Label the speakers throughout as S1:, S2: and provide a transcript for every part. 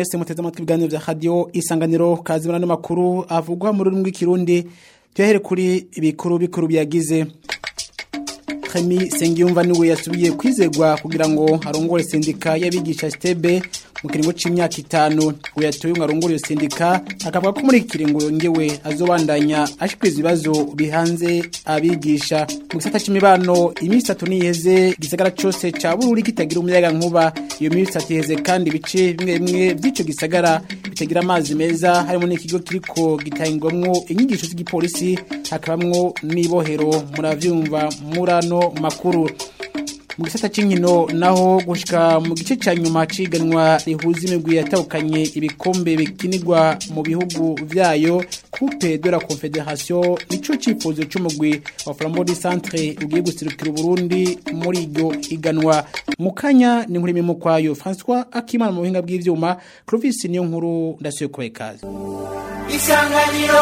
S1: mwese muteze amatwi ibiganiro vya radio isanganiro kazi muri ano makuru avugwa mu rurimi rw'ikirundi tuyahere kuri ibikuru bikuru byagize Khemi Sengiyumva niwe yasubiye kwizegwa kugira ngo arongore sendika y'abigisha stebe mu kiringo c'imyaka itanu uyatoye ngo arongore iyo sendika akavuga ko muri iki kiringo yongewe azobandanya ashikiriza ibibazo bihanze abigisha mu gisata c'imibano iminsi itatu niyeze gisagara cose ca Bururi kitagira umuyaga nkuba iyo minsi itatu iheze kandi ibice bimwe bimwe vy'ico gisagara bitagira amazi meza harimo n'ikigo kiriko gitangwamwo inyigisho z'igipolisi hakabamwo n'ibohero muravyumva murano makuru mu gisata c'inkino naho gushika mu gice ca nyuma ciganwa rihuza imigwi yatahukanye ibikombe bikinirwa mu bihugu vyayo coupe de la confederation nico cifuzo c'umugwi wa Flambeau du Centre ugiye gusirukira Burundi muri iryo iganwa mu kanya ni nkuri mimo kwayo François Akimana mu buhinga bw'ivyuma Clovis niyo nkuru ndasuye kubaye kazi
S2: isanganiro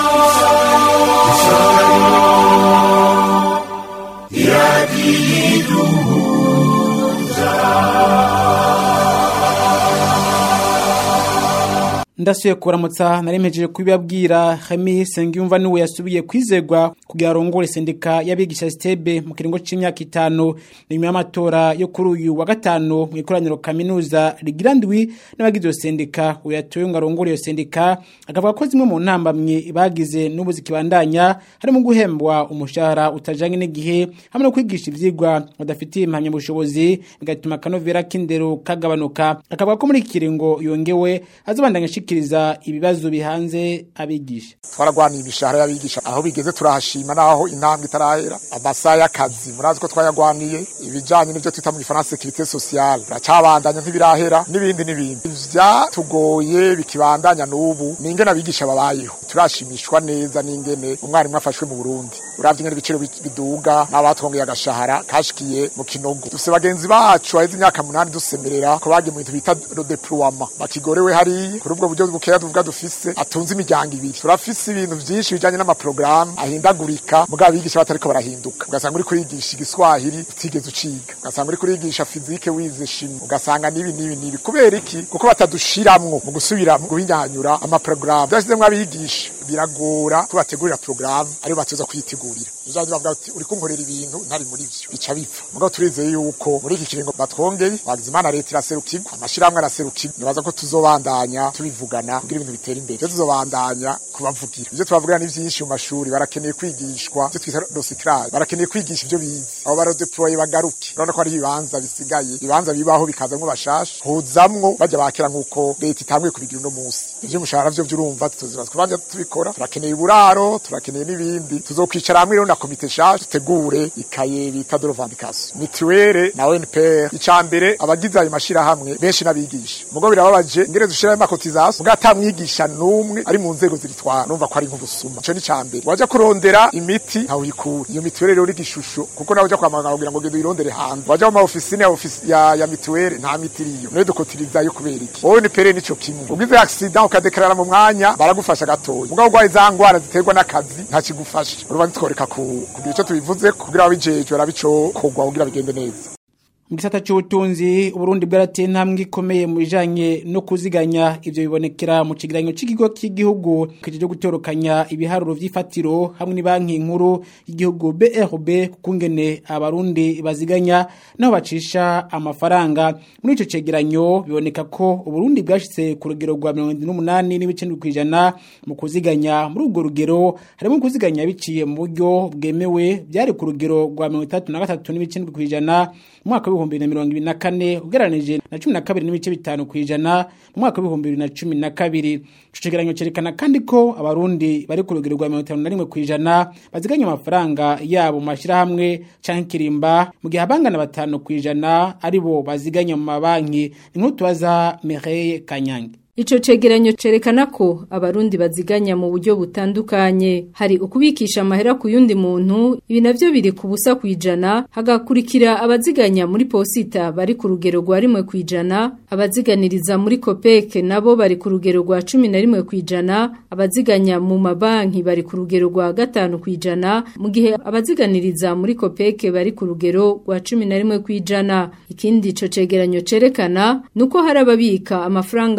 S1: ndasuye kuramutsa naremejeje kubibabwira Khemi Sengiyumva niwe yasubiye kwizegwa kugira arongore sendika y'abigisha stebe mu kiringo c'imyaka itanu nyuma y'amatora yo kuri uyu wa gatanu mu ikoraniro kaminuza rigirandwi n'abagize iyo sendika uyatoye ngo arongore iyo sendika akavuga ko zimwe mu ntambamye bagize n'ubu zikibandanya harimo guhembwa umushahara utajanye n'igihe hamwe no kwigisha ivyigwa badafitiye impamyabushobozi bigatuma akanovera k'indero kagabanuka akavuga ko muri iki kiringo yongewe azobandanya ashikiriza ibibazo bihanze abigisha
S3: twaragwaniye imishahara y'abigisha aho bigeze turahashima naho intambwe itarahera amasaha y'akazi murazi ko twayagwaniye ibijanye n'ivyo twita mu gifaransa securite sociale turacabandanya ntibirahera n'ibindi n'ibindi ivyatugoye bikibandanya n'ubu ni ingene abigisha babayeho turashimishwa neza n'ingene umwarimu afashwe mu burundi uravye ingene ibiciro biduga n'abatwongeye agashahara kashikiye mu kinogo dufise bagenzi bacu baheze imyaka munani dusemerera ko bagiye mu bintu bita rodeploiement bakigorewe hariya kuri ubwo buryo bukeya tuvuga dufise atunze imiryango ibiri turafise ibintu vyinshi bijanye n'amaprograme ahindagurika mugabo abigisha batariko barahinduka ugasanga uri kurigisha igiswahili utigeze uciga ugasanga uri kurigisha fizike wize shimi ugasanga nibi nibi nibi kubera iki kuko batadushiramwo mu gusubira mu guhinyanyura amaprograme vyashizemwo abigisha biragora ko bategurira programe ariyo batuza kuyitegurira uzazi bavuga ati uri kunkorera ibintu ntari muri vyo bica bipfa mugabo turizeye yuko muri iki kiringo batwongeye wagize imana leta iraserukirwa amashirahamwe araserukirwa nibaza ko tuzobandanya tubivugana kugira ibintu bitera imbere ivyo tuzobandanya kubavugira ivyo tubavugira ni vyinshi mu mashuri barakeneye kwigishwa ivyo twita recyclage barakeneye kwigisha ivyo bize abo barodeploye bagaruke urabona ko hari ibibanza bisigaye ibibanza bibaho bikazamwo bashasha huzamwo bajya bakera nk'uko leta itanguye kubigira uno munsi ivyo umushahara vyo vyurumva tuzoza kubanja tubikora turakeneye uburaro turakeneye n'ibindi tuzokwicara hamwe rero na komite shasha tutegure ikaye bita de revendication mituwere na ONPR icambere abagize ayo mashirahamwe benshi n'abigisha mugo birababaje ingere dushirayo amakotization mugo atamwigisha n'umwe ari mu nzego ziritwara numva ko ari nk'ubusuma ico ni cambere waja kurondera imiti ntawe uyikura iyo mituwere rero igishusho kuko nawe uja kwa muganga kugira ngo genda uyirondere hanze waja mu ofisine ya ofisi ya, ya mituwere nta miti iriyo niyo dukotirizayo kubera iki ONPR nico kimwe ugize accident ukadekarara mu mwanya baragufasha gatoya mugabo ugwaye za ngwara ziterwa n'akazi nta kigufasha urubanza tworeka kugira ico tubivuze kugira abijejwe arabicokorwa kugira bigende neza
S1: mu gisata cy'ubutunzi uburundi bwarateye intambwe ikomeye mu bijanye no kuziganya ivyo bibonekera mu kigeranyo cy'ikigo cy'igihugu kije gutorokanya ibiharuro vy'ifatiro hamwe n'banki nkuru y'igihugu BRB kungene abarundi baziganya naho bacisha amafaranga muri ico cegeranyo biboneka ko uburundi bwashitse ku rugero rwa 78 n'ibice kwijana mu kuziganya muri ubwo rugero harimo kuziganya biciye mu buryo bwemewe byari ku rugero rwa 33 n'ibice kwijana mu mwaka w'ibihumbi bibiri na mirongo ibiri na kane ugereranije na cumi na kabiri n'ibice bitanu ku ijana mu mwaka w'ibihumbi bibiri na cumi na kabiri ico cegeranyo cerekana kandi ko abarundi bari ku rugero rwa mirongo itanu na rimwe ku ijana baziganya amafaranga yabo mu mashirahamwe canke kirimba mu gihe abangana batanu ku ijana ari bo baziganya mu mabanki inkuru tubaza Mireille Kanyange
S4: Ico cegeranyo cerekana ko abarundi baziganya mu buryo butandukanye hari ukubikisha amahera ku yundi muntu ibi navyo biri ku busa kwijana hagakurikira abaziganya muri posita bari ku rugero rwa rimwe kwijana abaziganiriza muri Copec nabo bari ku rugero rwa 11 kwijana abaziganya mu mabanki bari ku rugero rwa gatanu kwijana mu gihe abaziganiriza muri Copec bari ku rugero rwa 11 kwijana ikindi ico cegeranyo cerekana nuko hari ababika amafaranga muhira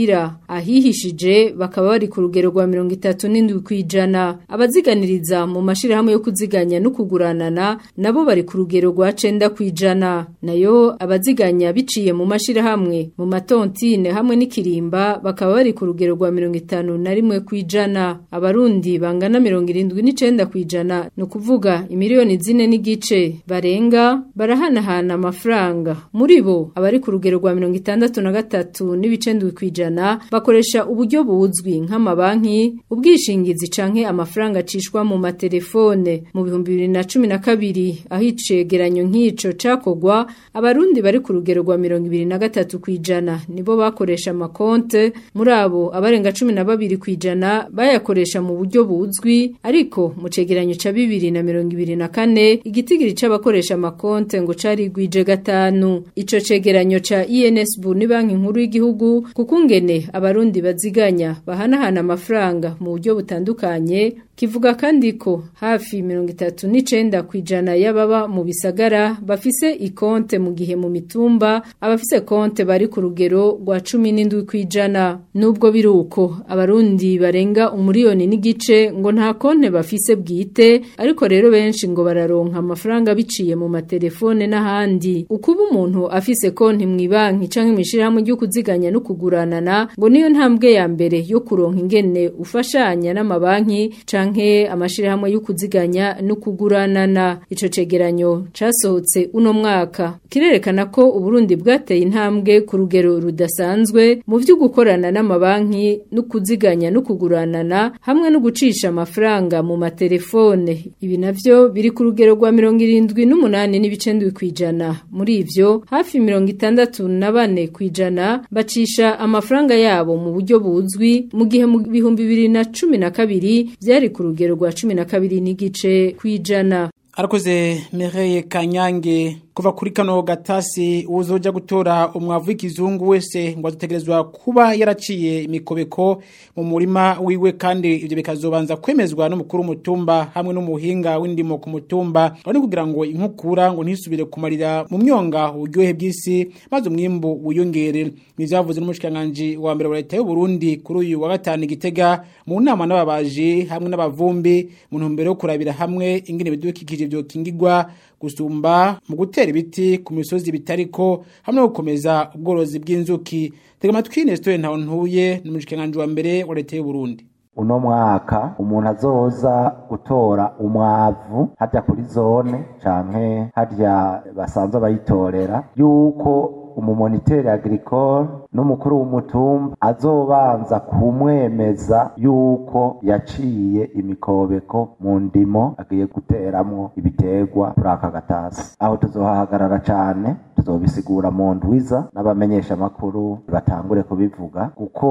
S4: muhira ahihishije bakaba bari ku rugero rwa mirongo itatu n'indwi kw'ijana abaziganiriza mu mashirahamwe yo kuziganya no kuguranana nabo bari ku rugero rwa cenda kw'ijana nayo abaziganya biciye mu mashirahamwe mu matontine hamwe n'ikirimba bakaba bari ku rugero rwa mirongo itanu na rimwe kw'ijana abarundi bangana mirongo irindwi n'icenda kw'ijana ni ukuvuga imiliyoni zine n'igice barenga barahanahana amafaranga muri bo abari ku rugero rwa mirongo itandatu na gatatu n'ibice ndwi kw'ijana bakoresha uburyo buzwi nk'amabanki ubwishingizi canke amafaranga acishwa mu matelefone mu bihumbi bibiri na cumi na kabiri aho icegeranyo nk'ico cakogwa abarundi bari ku rugero rwa mirongo ibiri na gatatu kw'ijana nibo bakoresha amakonte muri abo abarenga cumi na babiri kw'ijana bayakoresha mu buryo buzwi ariko mu cegeranyo ca bibiri na mirongo ibiri na kane igitigiri c'abakoresha amakonte ngo cari gwije gatanu ico cegeranyo ca INSB ni banki nkuru y'igihugu kukungene abarundi baziganya bahanahana amafaranga mu buryo butandukanye kivuga kandi ko hafi mirongo itatu n'icenda kw'ijana y'ababa mu bisagara bafise ikonte mu gihe mu mitumba abafise konte bari ku rugero rwa cumi n'indwi kw'ijana nubwo biri uko abarundi barenga umuriyoni n'igice ngo nta konte bafise bwite ariko rero benshi ngo bararonka amafaranga biciye mu matelefone n'ahandi ukuba umuntu afise konti mw'ibanki canke mw'ishirahamwe ryo kuziganya no kuguranana ngo niyo ntambwe ya mbere yo kuronka ingene ufashanya n'amabanki canke amashirahamwe yo kuziganya no kuguranana ico cegeranyo casohotse uno mwaka kirerekana ko uburundi bwateye intambwe ku rugero rudasanzwe mu vyo gukorana n'amabanki no kuziganya no kuguranana hamwe no gucisha amafaranga mu matelefone ibi navyo biri ku rugero rwa mirongo irindwi n'umunani n'ibice ndwi kw'ijana muri ivyo hafi mirongo itandatu na bane kw'ijana bacisha amafaranga yabo mu buryo buzwi mu gihe mu bihumbi bibiri na cumi na kabiri vyari ku rugero rwa cumi na kabiri n'igice kw'ijana
S1: arakoze Mireye Kanyange kuva kuri kano gatasi uzoja gutora umwavu w'ikizungu wese ngo adutegerezwa kuba yaraciye imikobeko mu murima wiwe kandi ivyo bikazobanza kwemezwa n'umukuru w'umutumba hamwe n'umuhinga w'indimo ku mutumba ni kugira ngo inkukura ngo ntisubire kumarira mu myonga uburyohe bw'isi maze umwimbu wiyongere nivyavuze n'umushikiranganji wa mbere wa leta y'u Burundi kuri uyu wa gatanu igitega mu nama n'ababaji hamwe n'abavumbi mu ntumbero yo kurabira hamwe ingene bidukikije vyo kingigwa gusumba mu gutera ibiti ku misozi bitariko hamwe no gukomeza ubworozi bw'inzuki tega amatwi Nestor Ntawontuye n'umushikiranganji wa mbere wa leta y'u Burundi
S5: uno mwaka umuntu azoza gutora umwavu hajya kuri zone canke harya basanzwe bayitorera yuko umumoniteri agricole n'umukuru w'umutumba azobanza kumwemeza yuko yaciye imikobeko mu ndimo agiye guteramwo ibiterwa kuri aka gatasi aho tuzohahagarara cane tuzobisigura mu ndwiza n'abamenyesha amakuru batangure kubivuga kuko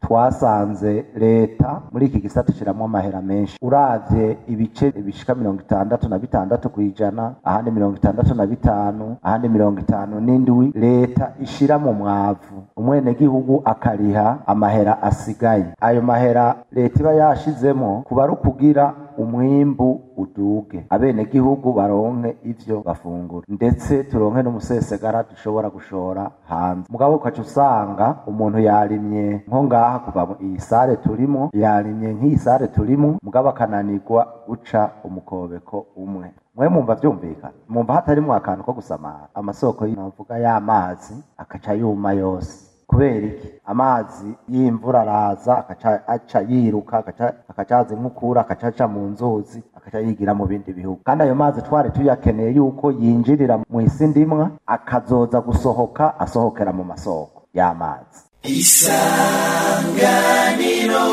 S5: twasanze leta muri iki gisata ishiramwo amahera menshi uravye ibice bishika mirongo itandatu na bitandatu kw'ijana ahandi mirongo itandatu na bitanu ahandi mirongo itanu n'indwi leta ishira mu mwavu umwenegihugu akariha amahera asigaye ayo mahera leta iba yashizemo kuba ari ukugira umwimbu uduge abenegihugu baronke ivyo bafungura ndetse turonke n'umusesegara dushobora gushora hanze mugabo ukaca usanga umuntu yarimye nko ngaha kuva iyi sare turimo yarimye nk'iyi sare turimo mugabo akananirwa guca umukobeko umwe mwe mumva vyumvikana mumva hatarimwo akantu ko gusamara amasoko y'inavuga y'amazi akaca yuma yose kubera iki amazi y'imvura araza akaca aca yiruka akaca akaca aza inkukura akaca aca mu nzuzi akaca yigira mu bindi bihugu kandi ayo mazi twari tuyakeneye yuko yinjirira mu isi ndimwa akazoza gusohoka asohokera mu masoko y'amazi
S2: isanganiro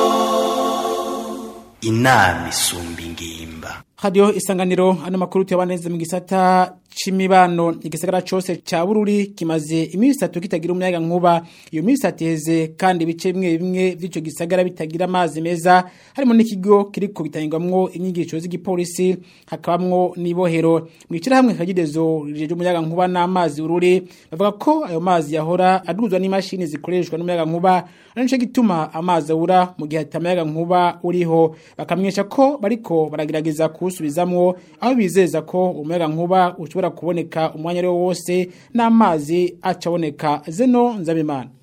S6: inama isumba ingimba
S1: Radio isanganiro ano makuru tuyabaneze mu gisata c'imibano igisagara cose ca Bururi kimaze iminsi itatu kitagira umuyaga nkuba iyo minsi ateze kandi ibice bimwe bimwe vy'ico gisagara bitagira amazi meza harimo n'ikigo kiriko gitangirwamwo inyigisho z'igipolisi hakabamwo n'ibohero mwicira hamwe kagidezo rije umuyaga nkuba n'amazi Bururi bavuga ko ayo mazi yahora aduzwa n'imashini zikoreshwa n'umuyaga nkuba nico gituma amazi abura mu gihe atamayaga nkuba uriho bakamwesha ko bariko baragerageza kuwusubizamwo aho bizeza ko umuyaga nkuba ushobora kuboneka umwanya ari wo wose n'amazi acaboneka zeno nzabimana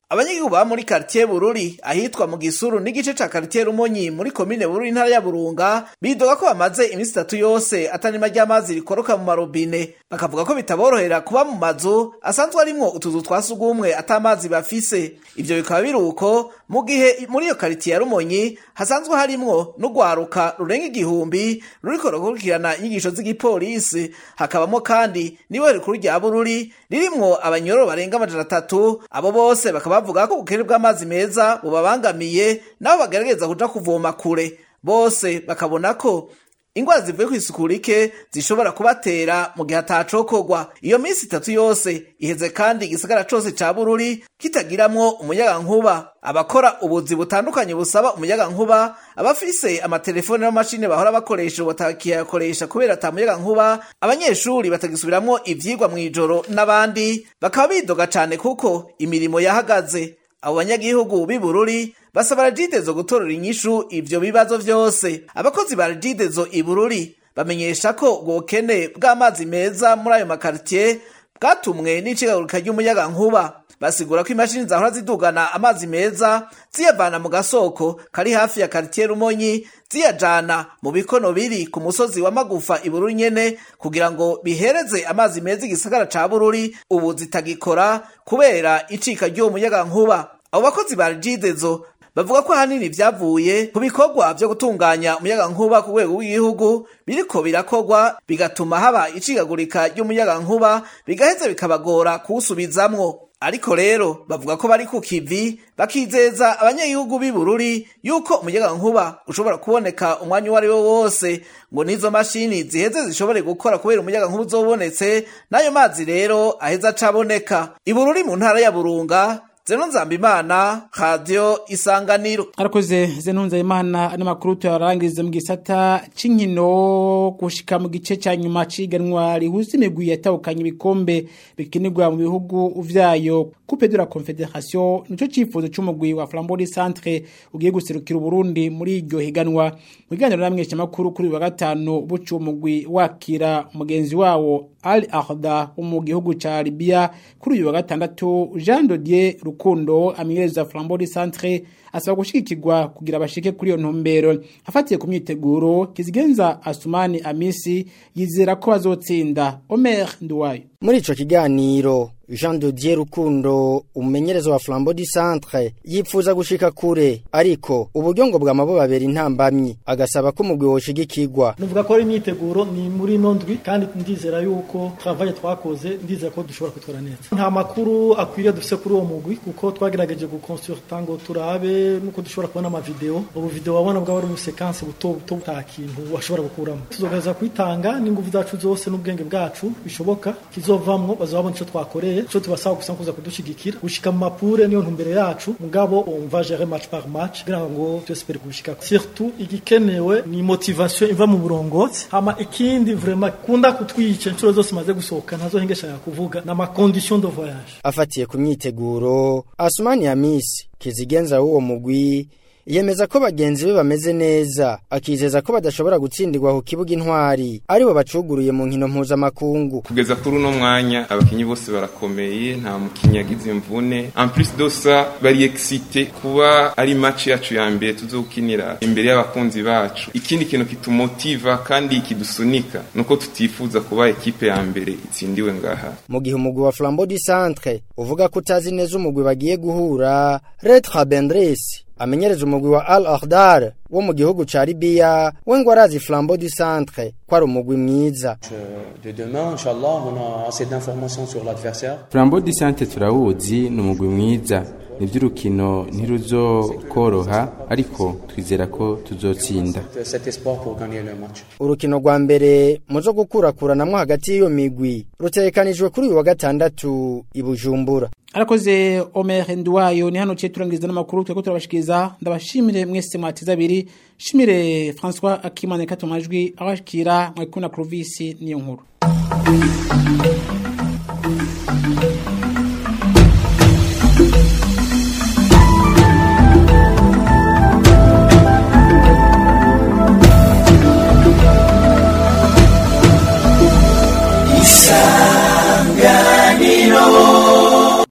S7: abanyagihugu baba muri quartier Bururi ahitwa mu Gisuru n'igice ca quartier Rumonyi muri komine Bururi intara ya Burunga bidoga ko bamaze iminsi itatu yose atanima ry'amazi rikoroka mu marobine bakavuga ko bitaborohera kuba mu mazu asanzwe arimwo utuzu twa sugumwe atamazi bafise ivyo bikaba biruko mu gihe muri iyo quartier ya Rumonyi hasanzwe harimwo n'ugwaruka rurenga igihumbi ruriko rukurikirana inyigisho z'igipolisi hakabamo kandi niwe rikuru rya Bururi ririmwo abanyororo barenga amajana atatu abo bose bakaba bavuga ko ubukene bw'amazi meza bubabangamiye nabo bagerageza kuja kuvoma kure bose bakabona ko ingwara zivuye kw'isuku rike zishobora kubatera mu gihe atacokorwa iyo minsi itatu yose iheze kandi igisagara cose ca bururi kitagiramwo umuyagankuba abakora ubuzi butandukanye busaba umuyagankuba abafise amatelefone n'amashini bahora bakoresha ubu batakiyakoresha kubera ata muyagankuba abanyeshuri batagisubiramwo ivyigwa mw'ijoro n'abandi bakaba bidoga cane kuko imirimo yahagaze abo banyagihugu b'i Bururi basaba regidezo gutorera inyishu ivyo bibazo vyose abakozi ba regidezo i Bururi bamenyesha ko ubwokene bw'amazi meza muri ayo makaritiye bwatumwe n'icigagurika ry'umuyagankuba basigura ko imashini zahora zidugana amazi meza ziyavana mu gasoko kari hafi ya karitiye Rumonyi ziyajana mu bikono biri ku musozi wa Magufa i Bururi nyene kugira ngo bihereze amazi meza igisagara ca Bururi ubu zitagikora kubera icika ry'uwo muyagankuba abo bakozi ba regidezo bavuga ko ahanini vyavuye ku bikorwa vyo gutunganya umuyagankuba ku rwego rw'igihugu biriko birakorwa bigatuma haba icigagurika ry'umuyagankuba bigaheza bikabagora kuwusubizamwo ariko rero bavuga ko bari ku kivi bakizeza abanyagihugu b'i Bururi yuko umuyagankuba ushobora kuboneka umwanya uwo ari wo wose ngo n'izo mashini ziheze zishobore gukora kubera umuyagankuba uzobonetse n'ayo mazi rero aheza acaboneka i Bururi mu ntara ya Burunga Zeno Nzambimana Radio Isanganiro
S1: arakoze Zeno Nzambimana ano makuru tuyarangiriza mu gisata c'inkino gushika mu gice ca nyuma ciganwa rihuza imigwi yatawukanye ibikombe bikinirwa mu bihugu vyayo Coupe de la Confédération nico cifuzo c'umugwi wa Flambeau Centre ugiye guserukira Burundi muri iryo higanwa mu biganiro namwesha makuru kuri wa gatanu bucu umugwi wakira umugenzi wawo Al Ahda wo mu gihugu ca Libya kuri uyu wa gatandatu Jean Dodier Rukundo amenyereza Flambeau Centre asaba gushigikirwa kugira bashike kuri iyo ntumbero afatiye ku myiteguro kizigenza Asumani Amisi yizera ko bazotsinda Omer Nduwayo
S8: muri ico kiganiro Jean de Dieu Rukundo umumenyereza wa Flambeau du Centre yipfuza gushika kure ariko uburyo ngo bwamabo babera intambamyi agasaba ko umugwi woshigikirwa
S9: nuvuga ko ari imyiteguro ni muri nondwi kandi ndizera yuko travail twakoze ndizera ko dushobora kutwara neza nta makuru akwiriye dufise kuri uwo mugwi kuko twagerageje gukonsulta ngo turabe nuko dushobora kubona ama video ubu video wabona bwa bari mu sequence buto buto buta kintu washobora gukuramo tuzogaza kwitanga n'ingufu zacu zose n'ubwenge bwacu bishoboka kizovamwo bazabona ico twakoreye cyo tubasaba gusa kuza kudushigikira gushika mu mapure niyo ntumbere yacu mugabo on va gérer match par match kugira ngo twespere gushika surtout igikenewe ni motivation iva mu burongozi hama ikindi vraiment kunda kutwica inshuro zose maze gusohoka ntazo hengeshanya kuvuga na ma condition de voyage
S8: afatiye ku myiteguro Asumani Hamisi kizigenza w'uwo mugwi yemeza ko bagenzi be bameze neza akizeza ko badashobora gutsindirwa ku kibuga intwari aribo bacuguruye mu nkino mpuzamakungu
S10: kugeza kuri uno mwanya abakinyi bose barakomeye nta mukinyi yagize imvune en plus de ça bari excité kuba ari match yacu ya mbere tuzokinira imbere y'abakunzi bacu ikindi kintu kitumotiva kandi kidusunika nuko tutifuza kuba ekipe ya mbere itsindiwe ngaha
S8: mu gihe umugwi wa Flambeau du Centre uvuga ko utazi neza umugwi bagiye guhura Retra Bendresse amenyereza umugwi wa Al Akhdar wo mu gihugu ca Libya we ngo arazi Flambeau du Centre ko ari umugwi mwiza
S11: de demain inchallah on a assez d'informations sur l'adversaire
S12: Flambeau du Centre turawuzi ni umugwi mwiza nivy'urukino ntiruzokoroha ariko twizera ko tuzotsinda
S11: cet espoir pour gagner le match
S8: urukino rwa mbere muzo gukurakuranamwo hagati y'iyo migwi rutegekanijwe kuri uyu wa gatandatu i Bujumbura
S1: arakoze Omer Nduwayo ni hano ciye turangiriza n'amakuru tweko turabashikiriza ndabashimire mwese mwatiza abiri shimire François Akimane katomajwi abashikira mwekuna Clovis niyo nkuru